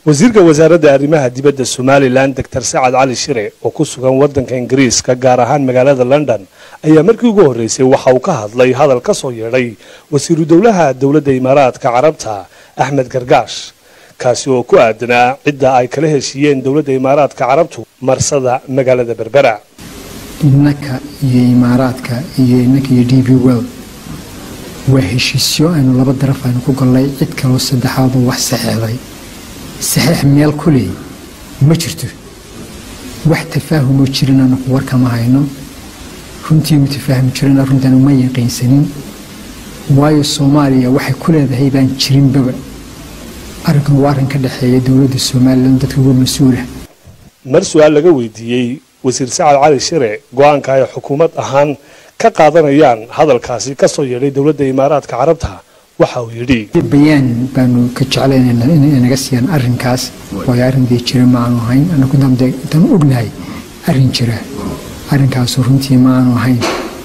wasiirka wasaaradda arrimaha dibadda somalilan doctor sacad cali shire oo ku sugan waddanka ingiriiska gaar ahaan magaalada london ayaa markii ugu horreysay waxa uu ka hadlay hadal ka soo yeedhay wasiiru dowlaha dowladda imaaraadka carabta axmed gargaash kaasi oo ku aadanaa cidda ay kala heshiiyeen dowladda imaaraadka carabtu marsada magaalada berbera innaka iyo imaaraadka iyo innaka iyo d b world waa heshiisyo aynu laba daraf aynu ku gollay cid kaloo saddexaadoo wax saxeexday saxiix meel ku leey ma jirto wax tafaahumoo jirin anaku warkama hayno runtii mu tafaahum jirana runtan uma yaqiinsanin waayo soomaaliya waxay ku leedahay baan jirinbaba arrinkan waa arrin ka dhexeeya dowladda somalilan dadka uga mas-uula mar su-aal laga weydiiyey wasiir sacad cali shire go-aanka ay xukuumad ahaan ka qaadanayaan hadalkaasi ka soo yeedhay dowladda imaaraadka carabta waxa uu yidhi bayaan baanu ka jeclaynayna inay naga siiyaan arrinkaas waayo arrin dee jira ma aanu ahayn anagu intaan ognahay arrin jira arrinkaasu runtii ma aanu ahayn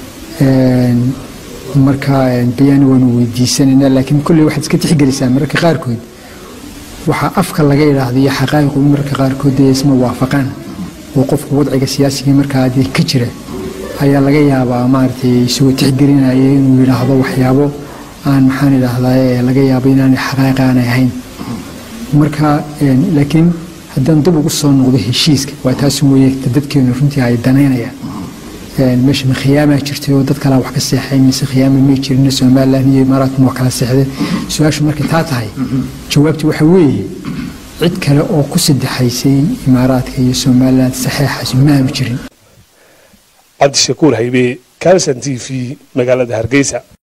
marka bayaan waanu weydiisanaynaa laakiin kolley waxaad iska tixgelisaa mararka qaarkood waxaa afka laga idhaahda iyo xaqaa'iqu mararka qaarkood dee isma waafaqaan oo qofku wadciga siyaasigii markaa dee ka jira ayaa laga yaabaa maaragtay isagoo tixgelinaya inuu yidhaahdo waxyaabo aan maxaan idhaahdaa laga yaabo inaanay xaqaa'iq aanay ahayn marka laakiin haddaan dib ugu soo noqdo heshiiska waa taas weeye dadkeenu runtii ay danaynayaan meesha ma khiyaamaa jirtay oo dad kalaa wax ka seexay mise khiyaama may jirin somalilan iyo imaaraadkuna waa kala seexdeen su-aashu markay taa tahay jawaabtu waxa weeye cid kale oo ku saddexaysay imaaraadka iyo somalilan saxeexaasi ma aanu jirin cabdishakuur haybe calson t v magaalada hargeysa